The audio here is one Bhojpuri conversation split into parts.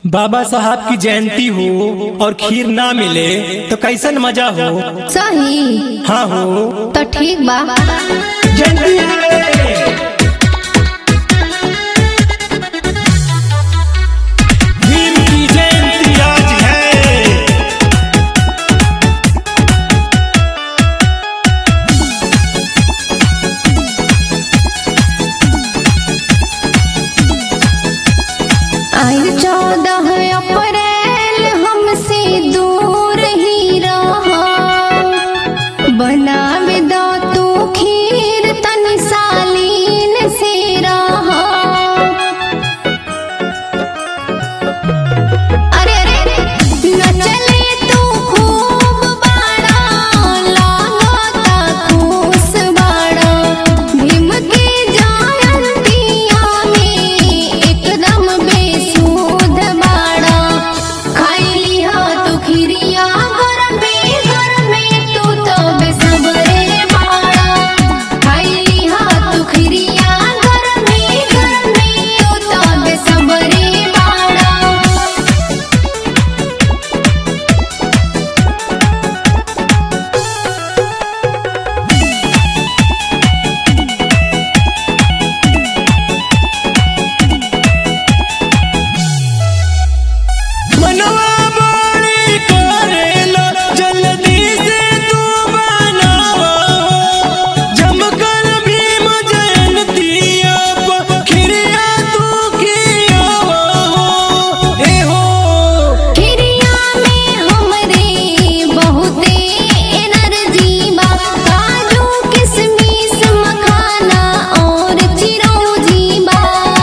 बाबा साहब की जयंती हो और खीर ना मिले तो कैसन मजा हो सही हाँ हो तो ठीक बा जयंती है भीम की जयंती आज है आज चौदह अप्रैल हमसे दूर ही रहा बनावे दो तू खीर तनी सालीन से रहा अरे अरे अरे नचले तू खूब बाड़ा लागता खुश बाड़ा भीम के जयंतिया में एकदम बेसुध बाड़ा खाइली हा तू खिरिया घर में घर में तू तो बेसबरे बाड़ा खाइली हा तू खिरिया घर में घर में तू तो बेसबरे बाड़ा मनवा बाड़ी करेला जल्दी से तू बनावा जमकर भीम जयंतिया पर खिरिया तू खियावा ए हो खिरिया में हमरे बहुते एनर्जी बा काजू किशमिश मखाना और चिरौंजी बा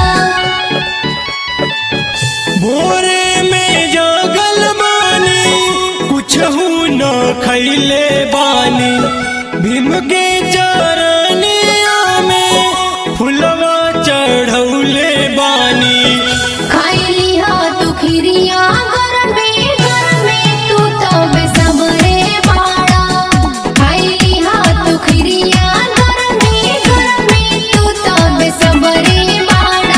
भोरे में जागल बानी कुछ न खैले बानी भीम के चरनिया में फुलवा चढ़ौले बानी खाइली हा तू खिरिया घर में घर में तू तो बेसबरे बाड़ा खाइली हा तू खिरिया घर में घर में तू तो बेसबरे बाड़ा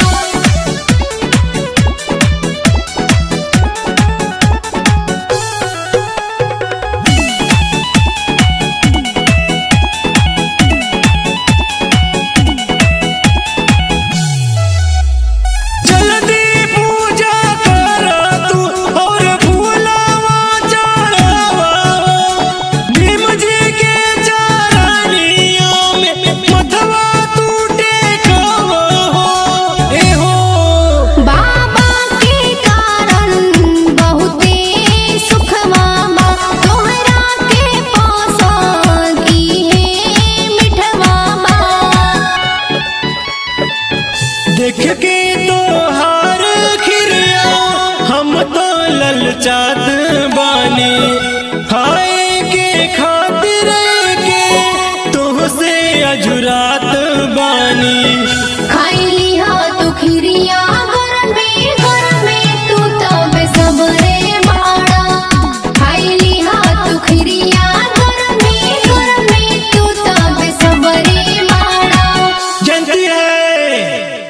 जल्दी पूजा कर तू और फूलवा चढ़ावा भीम जी के चरनिया में मथवा तू टेकवा हो ए हो बाबा के कारण बहुते सुखवा बा तोहरा के पसंद इहे मिठवा बा देख के तोहार खिरिया हम तो ललचात बानी